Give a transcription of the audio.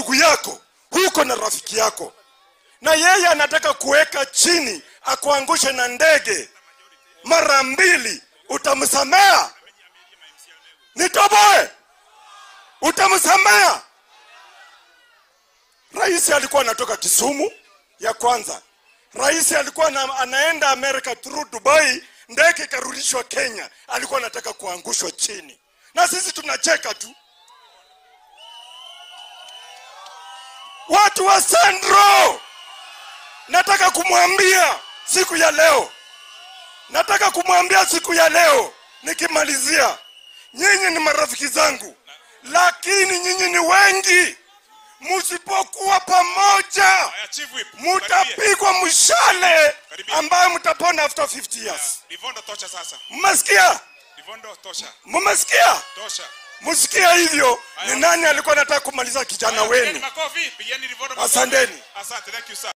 ndugu yako huko na rafiki yako na yeye anataka kuweka chini akuangushe na ndege mara mbili utamsamea nitoboe utamsamea rais alikuwa anatoka kisumu ya kwanza rais alikuwa na, anaenda america through dubai ndege ikarudishwa kenya alikuwa anataka kuangushwa chini na sisi tunacheka tu watu wa sandro nataka kumwambia siku ya leo nataka kumwambia siku ya leo nikimalizia nyinyi ni marafiki zangu lakini nyinyi ni wengi msipokuwa pamoja Haya, Chief Whip. Karibia. mutapigwa mshale Karibia. ambayo mtapona after 50 years Livondo tosha sasa. mmesikia Livondo tosha. mmesikia Tosha. msikia hivyo ni nani alikuwa anataka kumaliza kijana Haya, pigeni wenu makofi, pigeni Livondo makofi. Asanteni. Asante, thank you sir.